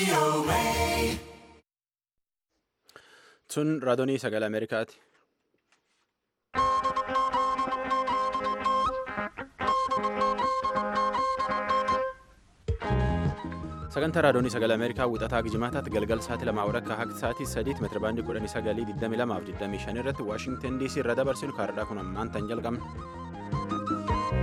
Sun raadiyoo sagalee Ameerikaati. Sagantaa raadiyoo sagalee Ameerikaa wixataa Gijimaataatti galgal sa'aatii lamaa walakkaa haqti sa'aatii sadiitti meetira baandii kudhanii sagalii digdamii lamaaf digdamii shan irratti Waashingtan DC irra dabarsinu kaardhaa kun ammaan tan jalqabna.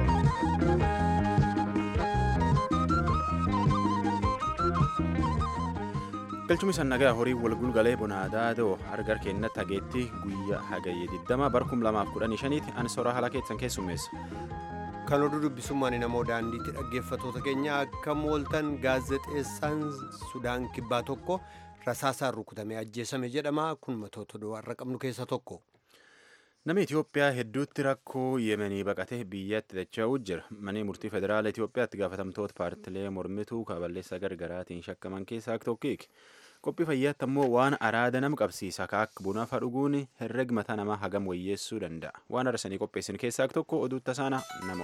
galchumni sannagaa horii walgulgalee bonaadaa doo argar kennatti hageetti guyyaa hagayye 20 barkum 2015tti ani soraa haala keessan keessummeessa. kan oduu dubbisummaan namoo daandiitti dhaggeeffatoota keenya akka mooltan gaazexeessaan sudaan kibbaa tokko rasaasaan rukutamee ajjeesame jedhama kun matoota har'a qabnu keessa tokko. Namni Itoophiyaa hedduutti rakkoo yemenii baqatee biyyatti dacha'uu jira. Manni murtii federaala Itoophiyaatti gaafatamtoota paartilee mormituu kaballeessa gargaraatiin shakkaman keessaa tokkiiki. Qophii fayyaatti ammoo waan araada nama qabsiisa akka bunafa dhuguun herreg mataa namaa hagam wayyeessuu danda'a. Waan arsanii qopheessin keessaa tokko oduu tasaana namo.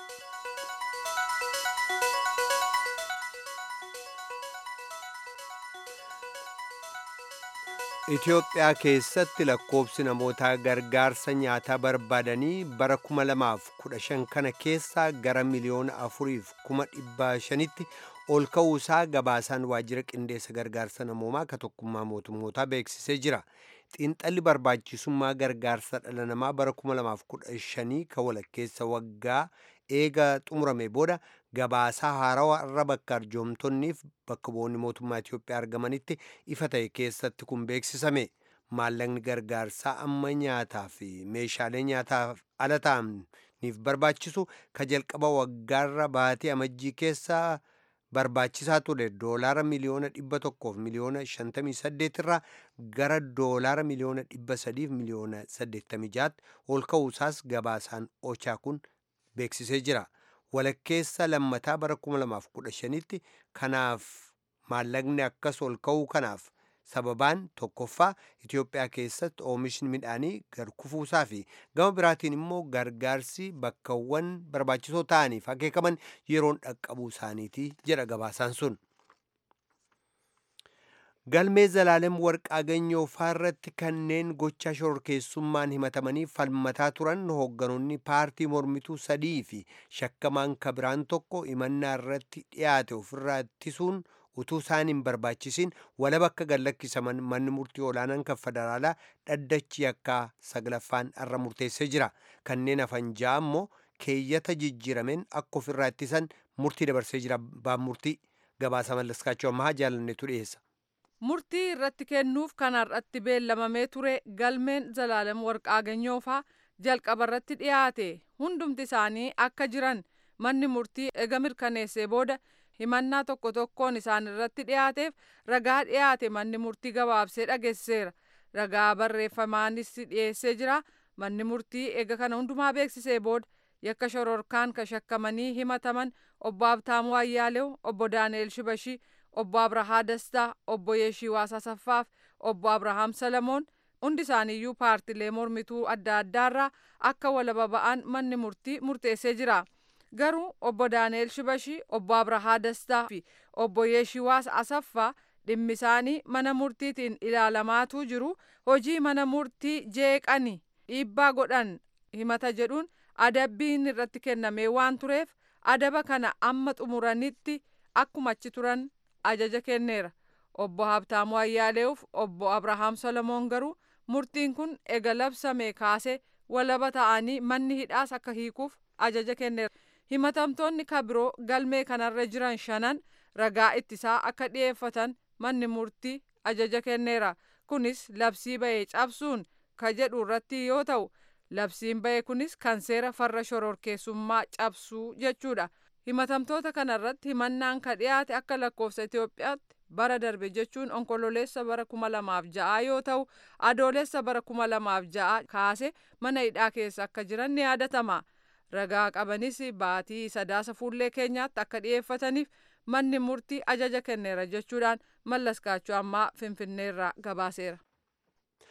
Itoophiyaa keessatti lakkoobsi namoota gargaarsa nyaataa barbaadanii bara 2015 kana keessaa gara miliyoona afuriif kuma dhibba shanitti ol ka'uusaa gabaasaan waajjira qindeessa gargaarsa namoomaa ka tokkummaa mootummootaa beeksisee jira. Xiinxalli barbaachisummaa gargaarsa dhala namaa bara 2015 ka walakkeessa waggaa eega xumurame booda gabaasaa haarawaa irra bakka arjoomtonniif bakka bu'oonni mootummaa Itoophiyaa argamanitti ifa ta'e keessatti kun beeksisame. Maallaqni gargaarsaa amma nyaataa fi meeshaalee nyaataaf ala ta'aniif barbaachisu ka jalqaba waggaarra baatee amajjii keessaa barbaachisaa ture doolaara miliyoona dhibba tokkoof miliyoona shantamii saddeet irraa gara doolaara miliyoona dhibba sadiif miliyoona saddeettamii jaatti ol ka'uusaas gabaasaan ochaa kun beeksisee jira. Walakkeessa lammataa bara 2015tti kanaaf maallaqni akkas ol ka'uu kanaaf sababaan tokkoffaa Itoophiyaa keessatti oomishni midhaanii gad kufuusaa fi gama biraatiin immoo gargaarsi bakkawwan barbaachisoo ta'aniif akeekaman yeroon dhaqqabuu isaaniiti jedha gabaasaan sun. Galmee Zalaalem Warqaa Ganyoo irratti kanneen gocha shororkeessummaan himatamanii falmataa turan hoogganoonni paartii mormituu sadii fi shakkamaan kabiraan tokko himannaa irratti dhiyaate ofirraa ittisuun utuu isaan hin barbaachisin walaba akka gallakkisaman manni murtii olaanaan kan federaalaa dhaddachi akka saglaffaan irra murteessee jira. Kanneen hafan ja'a immoo keeyyata jijjiirameen akka ofirraa ittisan murtii dabarsee jira. Abbaan murtii gabaasa mallaskaachuu ammaa jaalannetu dhiyeessa. murtii irratti kennuuf kan har'atti beellamamee ture galmeen zalaalem warqaa ganyoofaa jalqaba irratti dhiyaate hundumti isaanii akka jiran manni murtii ega mirkaneessee booda himannaa tokko tokkoon isaan irratti dhiyaateef ragaa dhiyaate manni murtii gabaabsee dhageessiseera ragaa barreeffamaanis dhiyeessee jira manni murtii ega kana hundumaa beeksisee booda yakka shororkaan ka shakkamanii himataman obbo Abtaamuu Ayyaalew obbo Daani'el Shibashii obbo Abrahaa Dastaa, obbo Yeeshii Waasasaffaaf, obbo Abrahaam Salamoon hundi isaaniiyyuu paartilee mormituu adda addaarraa akka walaba ba'an manni murtii murteessee jira. Garuu obbo Daani'el Shibashii, obbo Abrahaa Dastaa fi obbo Yeeshii Waasasaffaa dhimmi isaanii mana murtiitiin ilaalamaatu jiru hojii mana murtii jeeqani dhiibbaa godhan himata jedhuun adabbiin irratti kennamee waan tureef adaba kana amma xumuranitti akkuma achi turan ajaja kenneera obbo Habtaamuu Ayyaaleef obbo Abrahaam Solomoon garuu murtiin kun ega labsame kaasee walaba ta'anii manni hidhaas akka hiikuuf ajaja kenneera. Himatamtoonni kabiroo galmee kanarra jiran shanan ragaa ittisaa akka dhiyeeffatan manni murtii ajaja kenneera. Kunis labsii ba'ee cabsuun ka jedhu irratti yoo ta'u labsiin ba'e kunis kan seera farra shororkeessummaa cabsuu jechuudha. himatamtoota kanarratti himannaan ka dhiyaate akka lakkoofsa Itoophiyaatti bara darbe jechuun onkololeessa bara kuma lamaaf ja'a yoo ta'u adoolessa bara kuma lamaaf ja'a kaase mana hidhaa keessa akka jiran ni yaadatama. Ragaa qabanis baatii sadaasa fuullee keenyaatti akka dhiyeeffataniif manni murtii ajaja kenneera jechuudhaan mallaskaachuu ammaa finfinneerraa gabaaseera.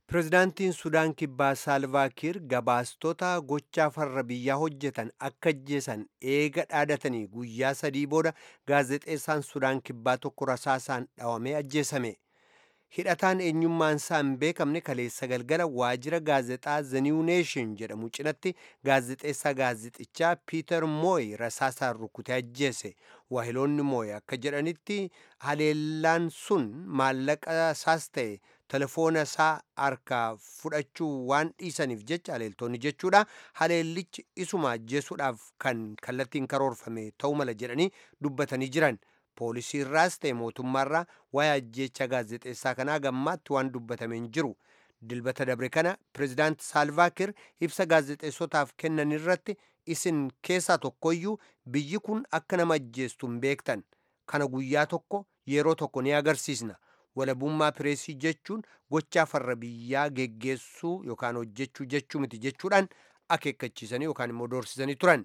pirezidaantiin sudaan kibbaa saalvaakiir gabaastota gochaa farra biyyaa hojjetan akka ajjeesan eega dhaadatanii guyyaa sadii booda gaazexeessaan sudaan kibbaa tokko rasaasaan dhawamee ajjeesame hidhataan eenyummaan isaa hin beekamne kaleessa galgala waajjira gaazexaa the new nation jedhamu cinatti gaazexeessaa gaazexichaa piiter mooy rasaasaan rukutee ajjeese waahiloonni mooy akka jedhanitti haleellaan sun maallaqa isaas ta'e telefoona isaa harkaa fudhachuu waan dhiisaniif jecha haleeltonni jechuudha haleellichi isuma ajjeesuudhaaf kan kallattiin karoorfame ta'uu mala jedhanii dubbatanii jiran poolisii irraas ta'e mootummaarraa waa'ee ajjeecha gaazexeessaa kanaa gammaatti waan dubbatame hin jiru dilbata dabre kana pirezidaanti saalvaakir ibsa gaazexeessotaaf kennan irratti isin keessaa tokkoyyuu biyyi kun akka nama ajjeestu hin beektan kana guyyaa tokko yeroo tokko ni agarsiisna walabummaa pireesii jechuun gochaa farra biyyaa geggeessuu yookaan hojjechuu jechuu miti jechuudhaan akeekkachiisanii yookaan immoo doorsisanii turan.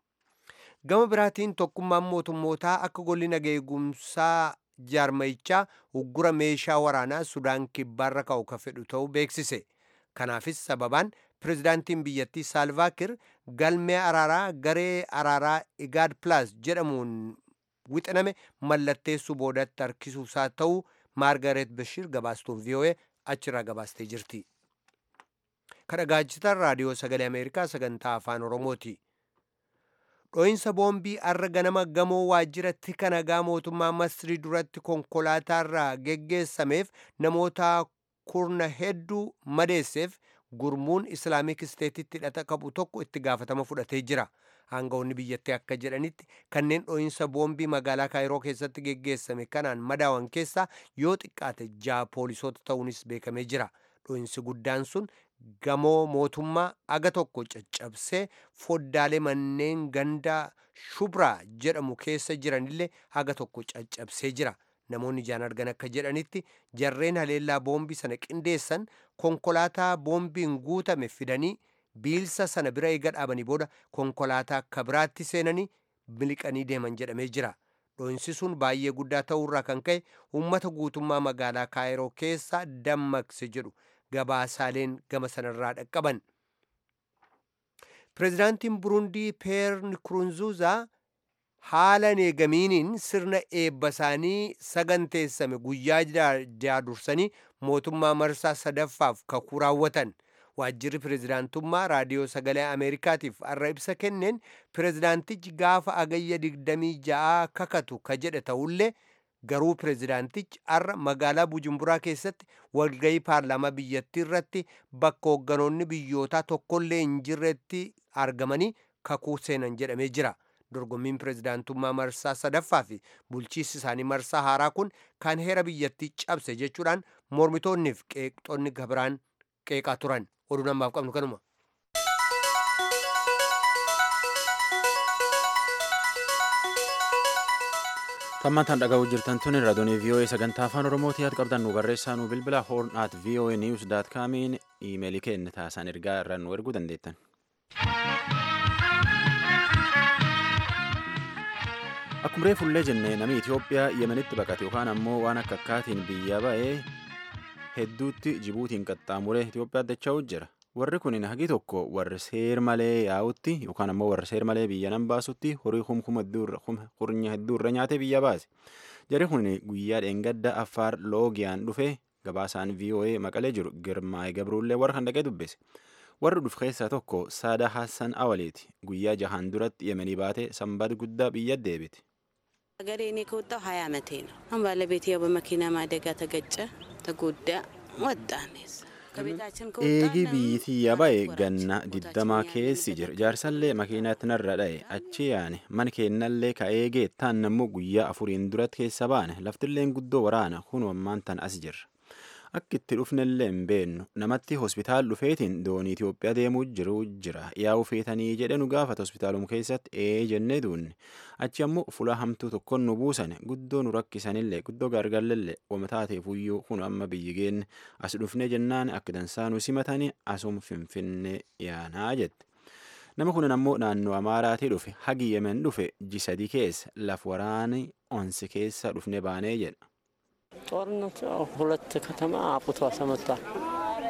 Gama biraatiin tokkummaan mootummootaa akka golli nageegumsaa jaarmayichaa uggura meeshaa waraanaa Sudaan kibbaarra ka'u ka fedhu ta'uu beeksise. Kanaafis sababaan pirezidaantiin biyyattii Saalvaakir galmee araaraa garee araaraa Igaad Plus jedhamuun wixiname mallatteessuu boodatti harkisuusaa ta'uu maargaret bashir gabaastuun vii'oo'ee achirraa gabaastee jirti kadhagaachitan raadiyoo sagalee ameerikaa sagantaa afaan oromooti dho'insa boombii arra ganama gamoo waajjira tika nagaa mootummaa masrii duratti konkolaataarraa geggeessameef namoota kurna hedduu madeesseef gurmuun islaamik isteetitti hidhata qabu tokko itti gaafatama fudhatee jira aangawoonni biyyattii akka jedhanitti kanneen dho'insa boombii magaalaa kaayiroo keessatti geggeessame kanaan madaawan keessaa yoo xiqqaate ja'a poolisoota ta'uunis beekamee jira dho'insi guddaan sun gamoo mootummaa aga tokko caccabsee foddaalee manneen gandaa shubraa jedhamu keessa jiranillee aga tokko caccabsee jira namoonni ijaan argan akka jedhanitti jarreen haleellaa boombii sana qindeessan konkolaataa boombiin guutame fidanii biilsa sana bira eega dhaabanii booda konkolaataa akka biraatti seenanii miliqanii deeman jedhamee jira dho'insi sun baay'ee guddaa ta'uurraa kan ka'e uummata guutummaa magaalaa kaayiroo keessa dammaqse jedhu gabaasaaleen gama sanarraa dhaqqaban pirezidaantiin burundii peer nikurunzuuzaa haala eegamiiniin sirna eebba isaanii saganteessame guyyaa jaadursanii mootummaa marsaa sadaffaaf kakuu raawwatan waajjirri pirezidaantummaa raadiyoo sagalee ameerikaatiif arra ibsa kenneen pirezidaantichi gaafa agayya 26 kakatu ka jedhe ta'ullee garuu pirezidaantichi arra magaalaa bujumburaa keessatti walgayii paarlaamaa biyyattii irratti bakka hoogganoonni biyyootaa tokkollee hin jirretti argamanii kakuu seenan jedhamee jira dorgommiin pirezidaantummaa marsaa sadaffaa fi bulchiinsi isaanii marsaa haaraa kun kan heera biyyattii cabse jechuudhaan mormitoonniif qeeqxonni gabiraan qeeqaa turan oduu namaaf qabnu kanuma. Tammantaan dhaga'uu jirtan tun raadiyoo VOA sagantaa afaan Oromooti yaad qabdan nu barreessaa nu bilbila horn at voa news dot comiin iimeelii keenya taasaan ergaa irra nu erguu dandeettan. Akkuma reefullee jenne namni Itoophiyaa Yemenitti baqate yookaan ammoo waan akka akkaatiin biyya ba'ee hedduutti Jibuutiin qaxxaamuree Itoophiyaa dacha'uu jira. Warri kun hagi tokko warri seer malee yaa'utti yookaan ammoo warri seer malee biyya nan baasutti horii kumkuma hurnya hedduu irra nyaatee biyya baase. Jarri kun guyyaa dheengadda Affaar Loogiyaan dhufe gabaasaan VOA maqalee jiru Girmaa'ee Gabruullee warra kan dhaqee dubbise. Warri dhufe keessaa tokko Saada Hassan Awaleeti. Guyyaa jahaan duratti Yemenii baatee sanbata guddaa biyya deebite. ሀገሬ እኔ ከወጣሁ ሀያ አመቴ ነው። አሁን ባለቤቴ ያው በመኪና አደጋ ተገጨ፣ ተጎዳ፣ ወጣን። ከቤታችን Eegi biyyitiyya ba'e ganna digdamaa keessi jira. Jaarsallee makiinatti narra dha'e achi yaane mana keennallee ka eegee taan ammoo guyyaa afuriin duratti keessa baane laftilleen guddoo waraana kunu ammaan tan as jirra. Akka itti dhufnellee hin beennu namatti hospitaal dhufeetiin doonii Itoophiyaa deemuu jiru jira. Yaa'u feetanii jedhe nu gaafata hospitaaluma keessatti ee jennee duunne. Achi ammoo fuula hamtuu tokkoon nu buusan guddoo nu rakkisanillee guddoo gargalleellee wama taateef iyyuu kun amma biyyi geenne as dhufne jennaan akka dansaa nu simatanii asuma finfinnee yaanaa jette. Nama kunin ammoo naannoo Amaaraatii dhufe hagi Yemen dhufe ji sadii keessa laf waraani onsi keessa dhufne baanee jedha. ጦርነቱ ያው ሁለት ከተማ አቁቶ አሰመቷል።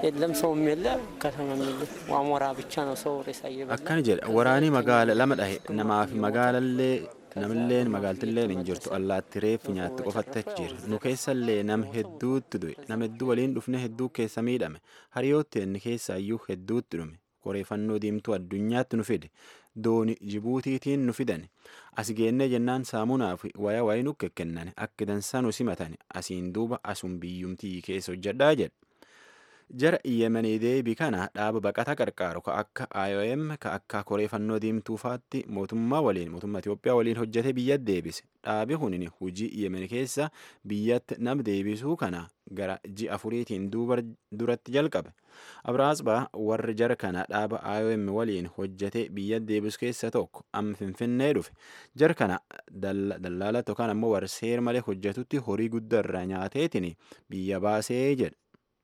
የለም ሰውም የለ ከተማም የለ ዋሞራ ብቻ ነው ሰው ሬሳ እየበላ akkana jedha waraanii magaala lama dhahe namaaf magaalallee namilleen magaaltilleen hin jirtu allaatti reeffi nyaatti qofatti achi jira nu keessallee nam hedduutti du'e nam hedduu waliin dhufne hedduu keessa miidhame hariyootti inni keessaayyuu hedduutti dhume qoreeffannoo diimtuu addunyaatti nu fide dooni jibuutiitiin nu fidan as geennee jennaan saamunaa fi waya wayi nu kennan akka dansaa nu simatan asiin duuba asun biyyumtii keessa hojjedhaa jedha jara yemenii deebii kana dhaaba baqata qarqaaru ka akka IOM ka akka koreeffannoo diimtuufaatti mootummaa waliin mootummaa Itoophiyaa waliin hojjete biyyatti deebise dhaabi kunin hujii yemen keessa biyyatti nam deebisuu kana gara ji afuriitiin duuba duratti jalqabe abraasbaa warri jara kana dhaaba IOM waliin hojjete biyyatti deebisu keessa tokko amma finfinnee dhufe jara kana dallaala yookaan ammoo warra seer malee hojjetutti horii guddaa nyaateetiin biyya baasee jedha.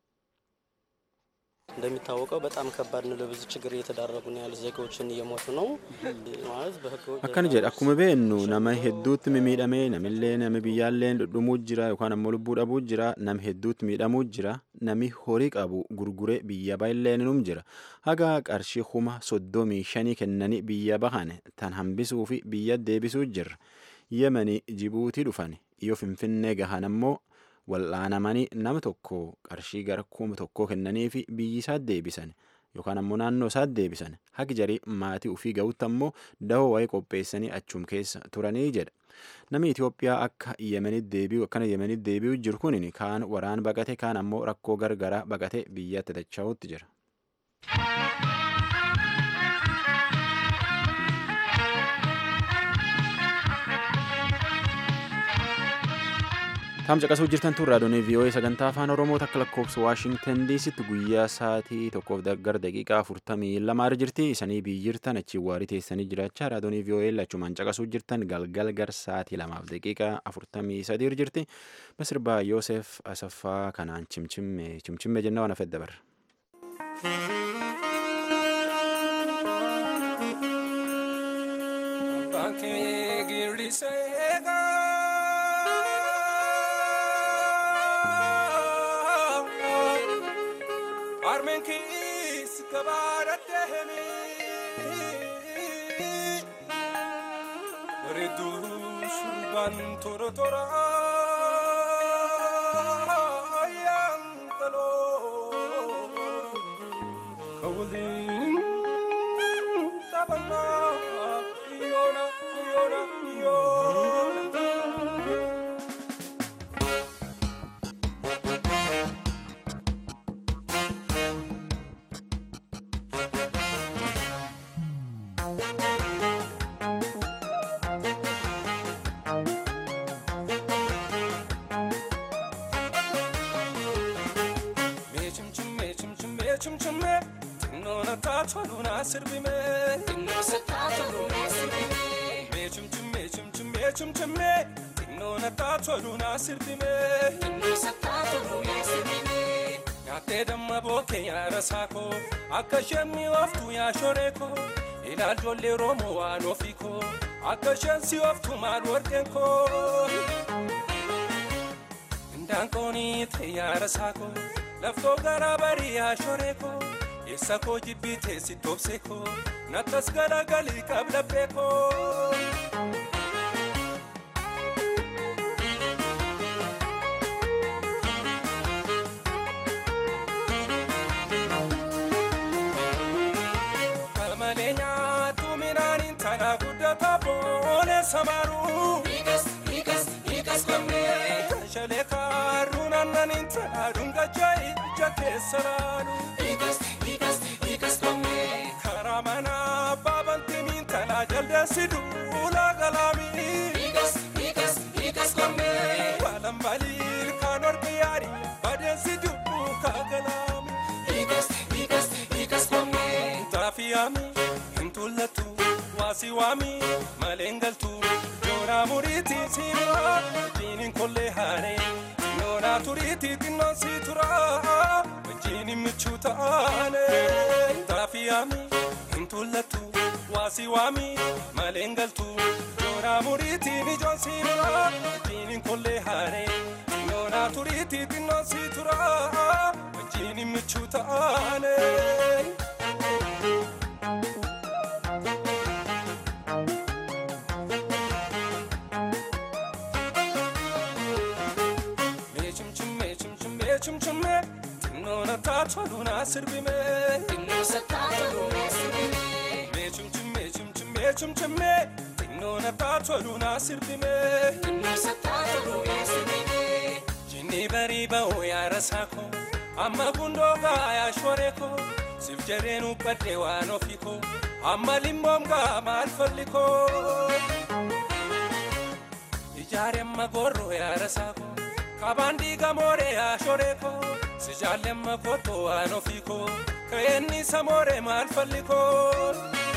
እንደሚታወቀው በጣም ከባድ ነው። ለብዙ ችግር እየተዳረጉ ነው ያሉ ዜጋዎችን እየሞቱ ነው ማለት በህገ akkana jedha akkuma beennu nama hedduutti miidhamee namillee nami biyyaallee dhudhumuu jira yookaan ammoo lubbuu dhabuu jira nam hedduutti miidhamuu jira nami horii qabu gurguree biyya baay'illee num jira haga qarshii kuma soddomii shanii kennanii biyya bahan tan hambisuu fi biyya deebisuu jirra yemanii jibuutii dhufan yoo finfinnee gahan ammoo wal'aanamanii nama tokko qarshii gara kuma tokkoo kennanii fi biyyi isaa deebisan yookaan ammoo naannoo isaa deebisan haqi jarii maatii ufii ga'utti ammoo dahoo wayii qopheessanii achum keessa turanii jedha. Namni Itoophiyaa akka Yemenitti deebi'u akkana Yemenitti deebi'u jiru kun kaan waraan baqate kaan ammoo rakkoo gargaraa baqate biyyatti dacha'uutti jira. Taam caqasuu jirtan tun raadiyoon VOA sagantaa afaan Oromoo takka lakkoofsa Waashingtan DCtti guyyaa sa'aatii tokkoof gara daqiiqaa afurtamii lamaa jirti. Isanii biyyi jirtan achi waarii teessanii jiraachaa raadiyoon VOA lachumaan caqasuu jirtan galgal gar sa'aatii lamaaf daqiiqaa afurtamii sadii jirti. Masirbaa Yoosef Asaffaa kanaan cimcimme cimcimme jennaa waan hafedda barra. Armen kis kabarat dehemi Redu surban toro tora Yang talo Kawalin tabana Iona, Iona, Iona chumchume tinnoona taatoluna sirbime me chumchume chumchume chumchume tinnoona taatoluna sirbime nyaattee damma bookee yaara saakoo akka isheen mi'ooftu yaa shoree koo ilaaljoollee roomoo waan ofii koo akka isheen si ooftu maal warqeen koo indaanqoonii ta'e yaara saakoo laftoo garaa barii yaa shoree koo eessa koo jibbii teessi toobsee koo nattas galagalii qablabbee koo. Kamalee nyaatu midhaaniin tanaa guddataa boonee samaaruu. Shalee kaaruun aannaniin tanaa dhungachaa ija keessa laalu. Karaa manaa baabantimiin tanaa jaldeessi duulaa galaamii. Balan baliil kaan ormi yaari badeessi dubbuu kaagalaami. Taafiyaami hin tullatu waasi waami maleen galtu joonaa muriitii siiraa wajjiniin kollee haaree xinnoonaa turiitii xinnoon sii turaa wajjiniin michuu taane. Taafiyaami hin tullatu waasi waami maleen galtu joonaa muriitiin ijoon siiraa wajjiniin kollee haaree xinnoonaa turiitii xinnoon sii turaa wajjiniin michuu michuu ta'ane. Mee cimcimmee cimcimmee cimcimmee xinnoon attaa toluna sirbimee. Mee cimcimmee cimcimmee cimcimmee xinnoon attaa toluna sirbimee. Jinni barii ba'uu yaara saakoo amma gundoo yaa shoree koo sif jareen ubbadde waan ofii koo amma limboom gaa maal falli koo. Ijaare amma gorroo yaara saakoo kabaan diigamoore yaa shoree koo si jaalle amma kottoo waan ofii koo ka'eenni samoore maal falli koo.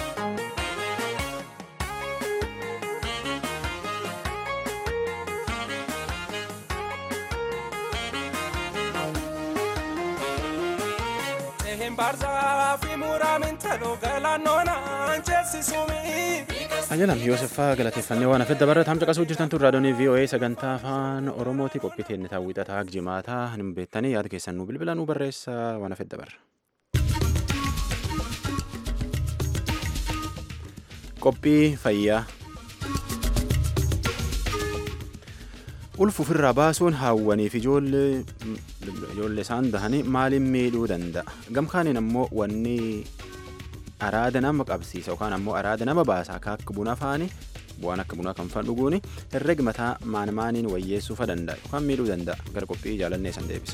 Ehen barzaa fi muraamin taloo galaannoonaan ceesisumi. Ayyalam Yooseffaa galateeffannee waan hafedda barra taam caqasuu jirtan tun raadiyoonii VOA sagantaa afaan Oromooti qophii teenne taawwixataa jimaataa hin beektanii yaada keessan nu bilbila nu barreessa waan hafedda barra. Qophii fayyaa. Ulfa ofirraa baasuun haawwaniif ijoollee ijoollee isaan dahanii maaliin miidhuu danda'a? Gamkaaniin ammoo wanni araada nama qabsiisa yookaan ammoo araada nama baasa akka akka buna faani bu'aan akka bunaa kan faan dhuguuni herregi mataa maan maaniin wayyeessuufa danda'a yookaan miidhuu danda'a gara qophii jaalannee san deebisa.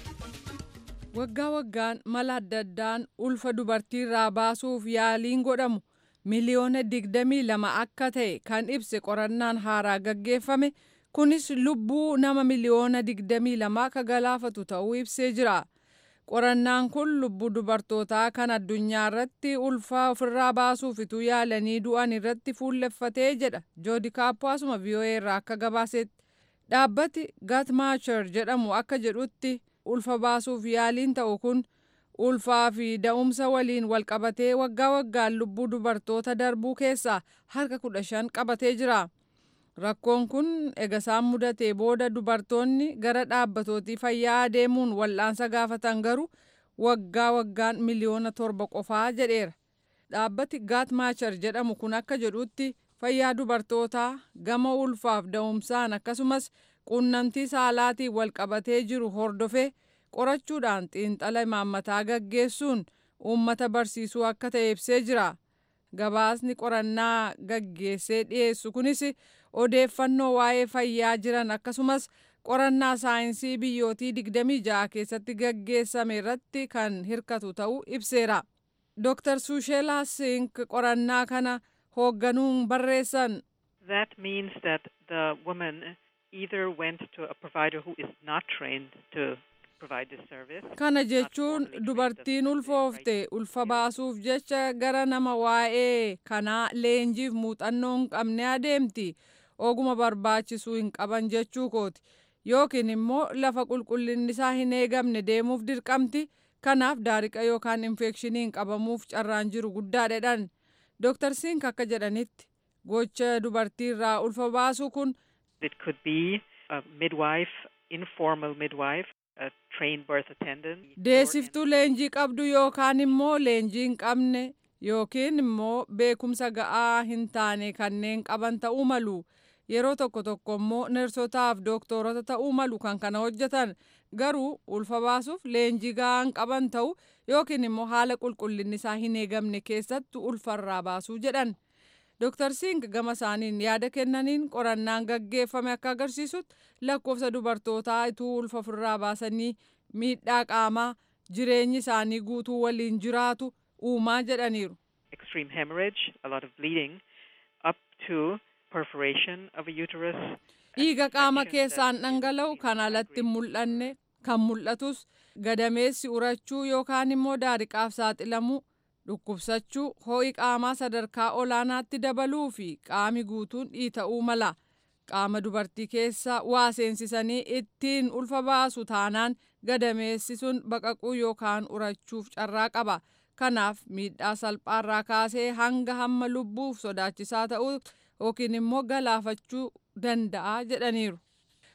Waggaa waggaan mala adda addaan ulfa dubartiirraa baasuuf yaaliin godhamu miliyoona digdamii lama akka ta'e kan ibse qorannaan haaraa gaggeeffame kunis lubbuu nama miliyoona digdamii lamaa akka galaafatu ta'uu ibsee jira. Qorannaan kun lubbuu dubartootaa kan addunyaa irratti ulfaa ofirraa baasuuf ituu yaalanii du'an irratti fuulleffatee jedha joodi kaappoo asuma VOA irraa akka gabaasetti. Dhaabbati Gatmaacher jedhamu akka jedhutti ulfa baasuuf yaaliin ta'u kun ulfaa fi da'umsa waliin walqabatee waggaa waggaan lubbuu dubartoota darbuu keessaa harka kudha shan qabatee jira. Rakkoon kun ega isaan mudatee booda dubartoonni gara dhaabbatootii fayyaa deemuun wal'aansa gaafatan garuu waggaa waggaan miliyoona torba qofaa jedheera. Dhaabbati Gaatmaacher jedhamu kun akka jedhutti fayyaa dubartootaa gama ulfaaf da'umsaan akkasumas quunnamtii saalaatiin walqabatee jiru hordofee qorachuudhaan xiinxala imaammataa gaggeessuun uummata barsiisuu akka ta'e ibsee jira. Gabaasni qorannaa gaggeessee dhiyeessu kunis odeeffannoo waa'ee fayyaa jiran akkasumas qorannaa saayinsii biyyootii 26 keessatti gaggeessame irratti kan hirkatu ta'uu ibseera. Dr. Susheela Sink qorannaa kana hoogganuun barreessan. That means that the woman either went to a provider who is not trained to provide this service. Kana jechuun dubartiin ulfoofte ulfa baasuuf jecha gara nama waa'ee kanaa leenjiif muuxannoo hin qabne adeemti. Oguma barbaachisuu hin qaban jechuu kooti. Yookiin immoo lafa qulqullinni isaa hin eegamne deemuuf dirqamti. Kanaaf daariqa yookaan infekshiniin qabamuuf carraan jiru guddaadha. Dr. Sink akka jedhanitti gocha dubartiirraa ulfa baasuu kun It could be a midwife, informal midwife, a trained birth attendant. deessiftuu leenjii qabdu yookaan immoo leenjii hin qabne yookiin immoo beekumsa ga'aa hin taane kanneen qaban ta'uu malu. Yeroo tokko tokko immoo nersotaaf dooktorota ta'uu malu kan kana hojjetan garuu ulfa baasuuf leenjii ga'aa hin qaban ta'u yookiin immoo haala qulqullinni isaa hin eegamne keessatti ulfarraa baasuu jedhan. Dr. Sink gama isaaniin yaada kennaniin qorannaan gaggeeffame akka agarsiisutti lakkoofsa dubartootaa ituu ulfa ofirraa baasanii miidhaa qaamaa jireenyi isaanii guutuu waliin jiraatu uumaa jedhaniiru. Extreme hemorrhage, a lot of bleeding, up to perforation of a uterus. Dhiiga qaama keessaan dhangala'u kan alatti hin mul'anne kan mul'atus gadameessi urachuu yookaan immoo daariqaaf saaxilamuu dhukkubsachuu ho'i qaamaa sadarkaa olaanaatti dabaluu fi qaami guutuun dhiita'uu mala qaama dubartii keessa waa seensisanii ittiin ulfa baasu taanaan gadameessi sun baqaquu yookaan urachuuf carraa qaba kanaaf miidhaa salphaarraa kaasee hanga hamma lubbuuf sodaachisaa ta'uu yookiin immoo galaafachuu danda'a jedhaniiru.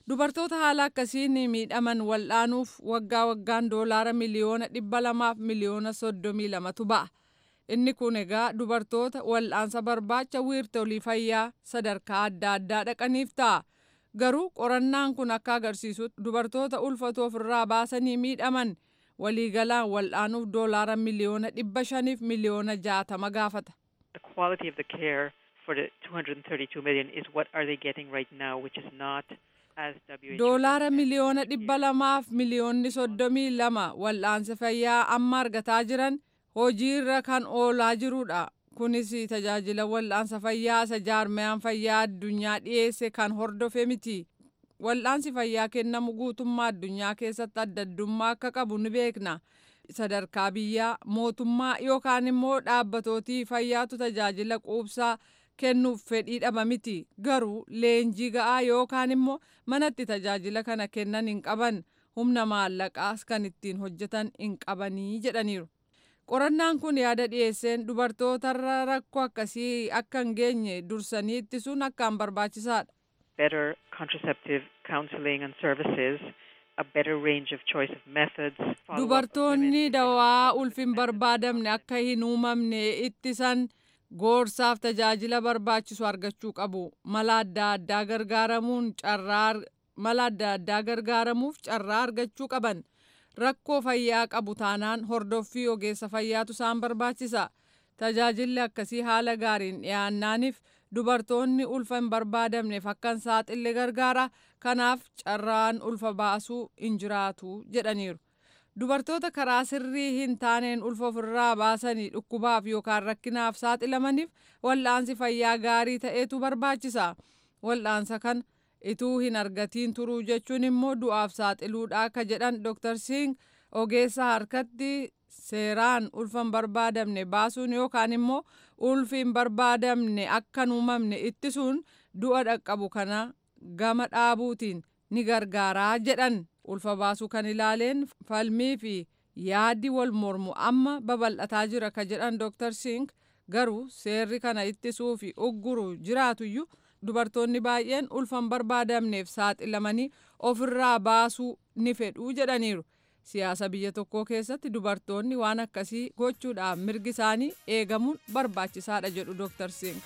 dubartoota haala akkasiin miidhaman wal'aanuuf waggaa waggaan doolaara miliyoona dhibba lamaaf miliyoona soddomii lamatu ba'a. Inni kun egaa dubartoota wal'aansa barbaacha wiirtolii fayyaa sadarkaa adda addaa dhaqaniif ta'a. Garuu qorannaan kun akka agarsiisutti dubartoota ulfatu ofirraa baasanii miidhaman waliigalaan wal'aanuuf doolaara miliyoona dhibba shaniif miliyoona jaatama gaafata. The quality of the care for the 232 million is what are they getting right now, which is not as WHO. Doolaara miliyoona dhibba lamaaf miliyoonni soddomii lama wal'aansa fayyaa amma argataa jiran hojiirra kan oolaa jirudha. Kunis tajaajila wal'aansa fayyaa isa jaarmayaan fayyaa addunyaa dhiyeesse kan hordofe miti. Wal'aansi fayyaa kennamu guutummaa addunyaa keessatti adda addummaa akka qabu ni beekna. Sadarkaa biyyaa mootummaa yookaan immoo dhaabbatooti fayyaatu tajaajila quubsaa kennuuf fedhii dhaba miti. Garuu leenjii ga'aa yookaan immoo manatti tajaajila kana kennan hin qaban humna maallaqaas kan ittiin hojjetan hin qabanii jedhaniiru. Qorannaan kun yaada dhiyeesseen dubartootarra rakkoo akkasii akka hin geenye dursanii ittisuun akkaan barbaachisaadha. better contraceptive counseling and services, a better range of choice of methods. follow-up of Dubartoonni women- dawaa ulfin barbaadamne akka hin uumamne ittisan gorsaaf tajaajila barbaachisu argachuu qabu. Mala adda addaa gargaaramuun carraa ar- mala adda addaa gargaaramuuf carraa argachuu qaban. Rakkoo fayyaa qabu taanaan hordoffii ogeessa fayyaatu isaan barbaachisa. Tajaajilli akkasii haala gaariin dhiyaannaaniif dubartoonni ulfa hin barbaadamneef akka hin saaxille gargaara. Kanaaf carraan ulfa baasuu hin jiraatu jedhaniiru. Dubartoota karaa sirrii hin taaneen ulfa ofirraa baasanii dhukkubaaf yookaan rakkinaaf saaxilamaniif wal'aansi fayyaa gaarii ta'etu barbaachisa. Wal'aansa kan ituu hin argatiin turuu jechuun immoo du'aaf saaxiluudha akka jedhan Dr. Singh ogeessa harkatti seeraan ulfa hin barbaadamne baasuun yookaan immoo ulfi hin barbaadamne akka hin uumamne ittisuun du'a dhaqqabu kana gama dhaabuutiin ni gargaaraa jedhan ulfa baasuu kan ilaaleen falmii fi yaaddi wal mormu amma babal'ataa jira ka jedhan Dr. Singh garuu seerri kana ittisuu fi ugguru jiraatuyyuu dubartoonni baay'een ulfa hin barbaadamneef saaxilamanii ofirraa baasuu ni fedhuu jedhaniiru. Siyaasa biyya tokkoo keessatti dubartoonni waan akkasii gochuudhaaf mirgi isaanii eegamuun barbaachisaadha jedhu Dr. Singh.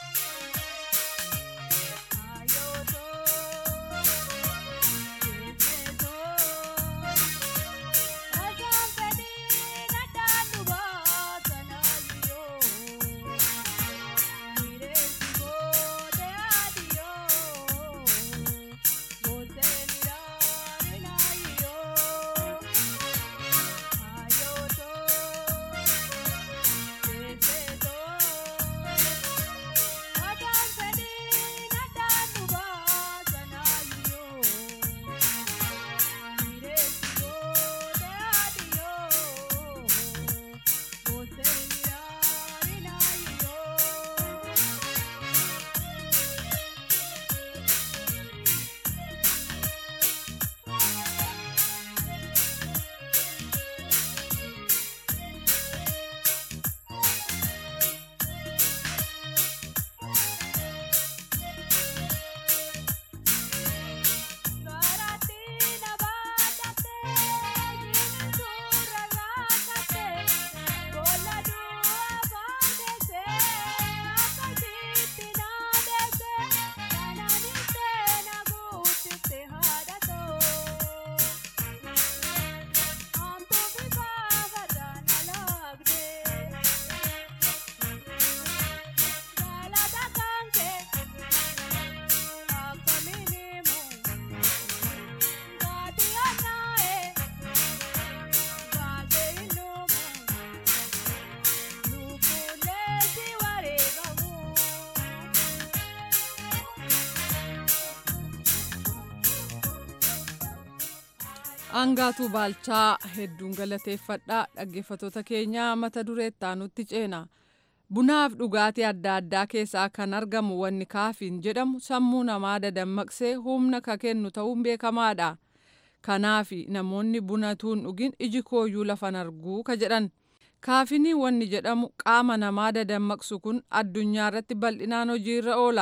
Angaatuu Baalchaa hedduun galateeffadhaa dhaggeeffatoota keenyaa mata duree itti ceena. Bunaaf dhugaatii adda addaa keessaa kan argamu wanni kaafiin jedhamu sammuu namaa dadammaqsee humna ka kennu ta'uun beekamaadha. Kanaaf namoonni bunatuun dhugin iji kooyyuu lafan arguu ka jedhan. Kaafinii wanni jedhamu qaama namaa dadammaqsu kun addunyaa irratti bal'inaan hojiirra oola.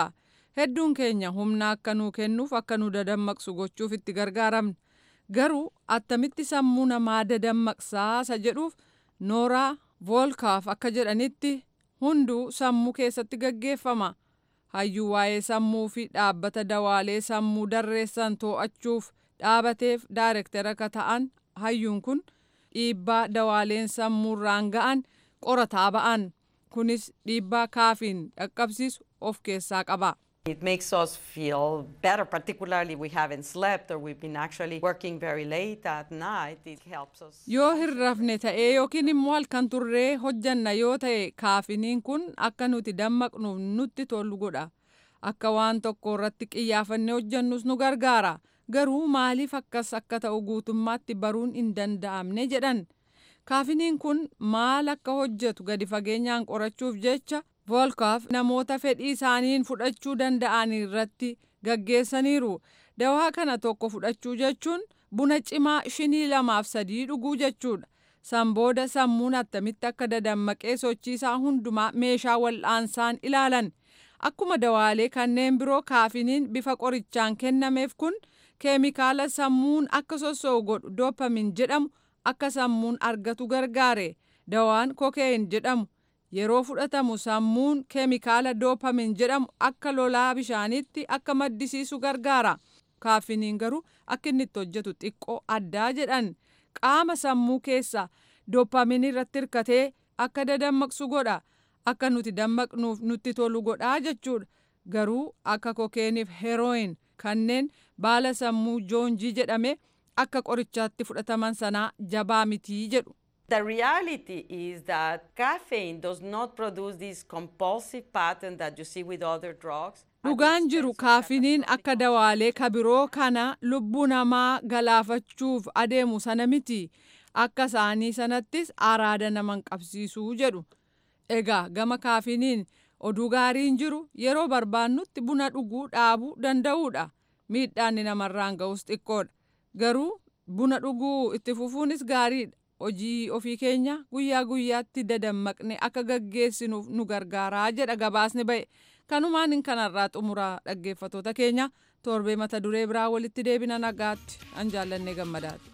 hedduun keenya humna akka nuu kennuuf akka nu dadammaqsu gochuuf itti gargaaramna garuu attamitti sammuu namaa dadammaqsaasa jedhuuf nooraa voolkaaf akka jedhanitti hunduu sammuu keessatti gaggeeffama hayyuu waa'ee sammuu fi dhaabbata dawaalee sammuu darreessan to'achuuf dhaabateef daayirektara akka ta'an hayyuun kun dhiibbaa dawaaleen sammuurraan ga'an qorataa ba'an kunis dhiibbaa kaafiin dhaqqabsiisu of keessaa qaba. It makes us feel better, particularly we haven't slept or we've been actually working very late at night. It helps us. Yoo hin rafne ta'ee yookiin immoo halkan turree hojjanna yoo ta'e kaafiniin kun akka nuti dammaqnuuf nutti tolu godha. Akka waan tokko irratti xiyyeeffannee hojjannus nu gargaara. Garuu maaliif akkas akka ta'u guutummaatti baruun hin danda'amne jedhan. Kaafiniin kun maal akka hojjetu gadi fageenyaan qorachuuf jecha voolkaaf namoota fedhii isaaniin fudhachuu danda'an irratti gaggeessaniiru. Dawaa kana tokko fudhachuu jechuun buna cimaa shinii lamaaf sadii dhuguu jechuudha. San booda sammuun attamitti akka dadammaqee sochiisaa hundumaa meeshaa wal'aansaan ilaalan. Akkuma dawaalee kanneen biroo kaafiniin bifa qorichaan kennameef kun keemikaala sammuun akka sossoo'u godhu doopamin jedhamu akka sammuun argatu gargaare. Dawaan kokeeyin jedhamu yeroo fudhatamu sammuun keemikaala doopamin jedhamu akka lolaa bishaaniitti akka maddisiisu gargaara. Kaafiniin garuu akka inni itti hojjetu xiqqoo addaa jedhan qaama sammuu keessa doopamin irratti hirkatee akka dadammaqsu godha. Akka nuti dammaqnuuf nutti tolu godhaa jechuudha. Garuu akka kokeeniif herooyin kanneen baala sammuu joonjii jedhame akka qorichaatti fudhataman sanaa jabaa mitii jedhu. The reality is that caffeine does not produce this compulsive pattern that you see with other drugs. Dhugaan jiru kaafiniin akka dawaalee kabiroo kana lubbuu namaa galaafachuuf adeemu sana miti. Akka isaanii sanattis araada naman qabsiisuu jedhu. Egaa gama kaafiniin oduu gaariin jiru yeroo barbaannutti buna dhuguu dhaabuu danda'uudha. Miidhaan namarraan ga'us xiqqoodha. Garuu buna dhuguu itti fufuunis gaariidha. hojii ofii keenya guyyaa guyyaatti dadammaqne akka gaggeessinuuf nu gargaaraa jedha gabaasni ba'e kanumaan kanarraa xumuraa dhaggeeffatoota keenya torbee mata duree biraa walitti deebina nagaatti an jaallannee gammadaati.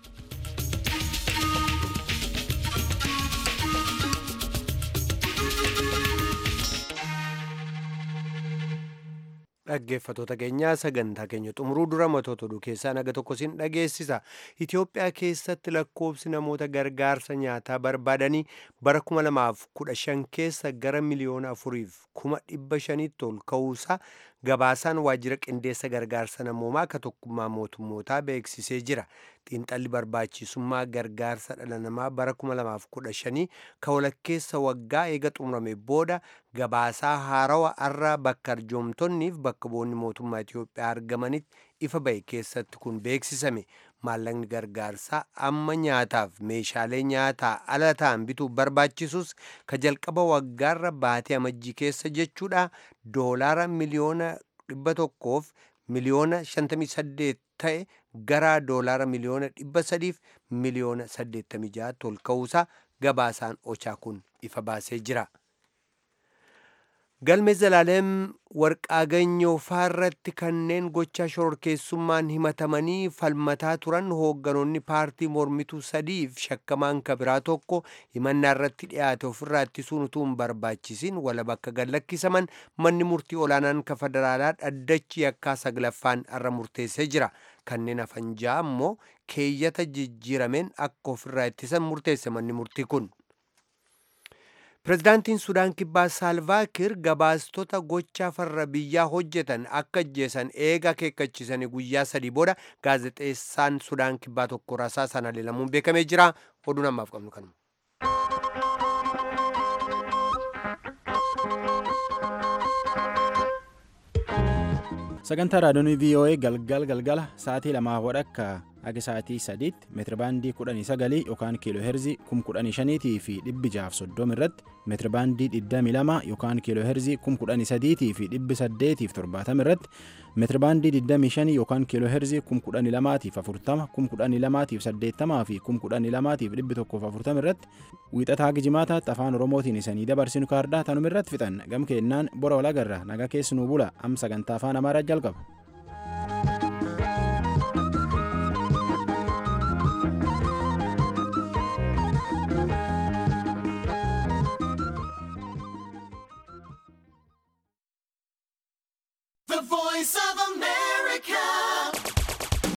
dhaggeeffatoota keenyaa sagantaa keenya xumuruu dura matoota oduu keessaa naga tokko sin dhageessisa itiyoophiyaa keessatti lakkoobsi namoota gargaarsa nyaataa barbaadanii bara 2015 keessa gara miliyoona afuriif kuma dhibba shaniitti ol ka'uusaa gabaasaan waajjira qindeessa gargaarsa namoomaa ka tokkummaa mootummootaa beeksisee jira xiinxalli barbaachisummaa gargaarsa dhala namaa bara 2015 ka walakkeessa waggaa eega xumurame booda gabaasaa haarawa arraa bakka arjoomtonniif bakka bu'oonni mootummaa Itiyoophiyaa argamanitti ifa ba'e keessatti kun beeksisame maallaqni gargaarsaa amma nyaataaf meeshaalee nyaataa ala ta'an bituuf barbaachisus ka jalqaba waggaarra baatee amajjii keessa jechuudha doolaara miliyoona dhibba tokkoof miliyoona 58 ta'e gara doolaara miliyoona dhibba sadiif miliyoona 86 ol ka'uusaa gabaasaan ochaa kun ifa baasee jira. galme zalaalem warqaaganyoo faarratti kanneen gocha shororkeessummaan himatamanii falmataa turan hoogganoonni paartii mormituu sadiif shakkamaan kabiraa tokko himannaa irratti dhiyaate ofirraa ittisuun utuu hin barbaachisin wala bakka gallakkisaman manni murtii olaanaan ka federaalaa dhaddachi yakkaa saglaffaan irra murteessee jira kanneen hafan ja'a ammoo keeyyata jijjiirameen akka ofirraa ittisan murteesse manni murtii kun. pirezidaantiin sudaan kibbaa saalvaakir gabaastota gochaa farra biyyaa hojjetan akka ajjeesan eega akeekkachisanii guyyaa sadii booda gaazexeessaan sudaan kibbaa tokko rasaa sana leelamuun beekamee jira oduu namaaf qabnu kanuma. sagantaa raadiyoonii voa galgal galgala sa'aatii lamaa wadhakka haga sa'aatii sadiitti meetirabaandii kudhanii sagalii yookaan kiiloo heerzii kum kudhanii shaniitii fi dhibbi jaaf soddoma irratti meetirabaandii digdamii lama yookaan kiiloo heerzii kum kudhanii sadiitii fi dhibbi saddeetiif torbaatama irratti meetirabaandii digdamii shanii yookaan kiiloo heerzii kum kudhanii lamaatiif afurtama kum kudhanii lamaatiif saddeettamaa fi kum kudhanii lamaatiif dhibbi tokkoof afurtama irratti wiixataa gijimaataatti afaan oromootiin isanii dabarsinu kaardaa tanuma irratti fixan gam keennaan bora walagarra naga keessanuu bula am sagantaa afaan amaaraa jalqaba. The voice of America.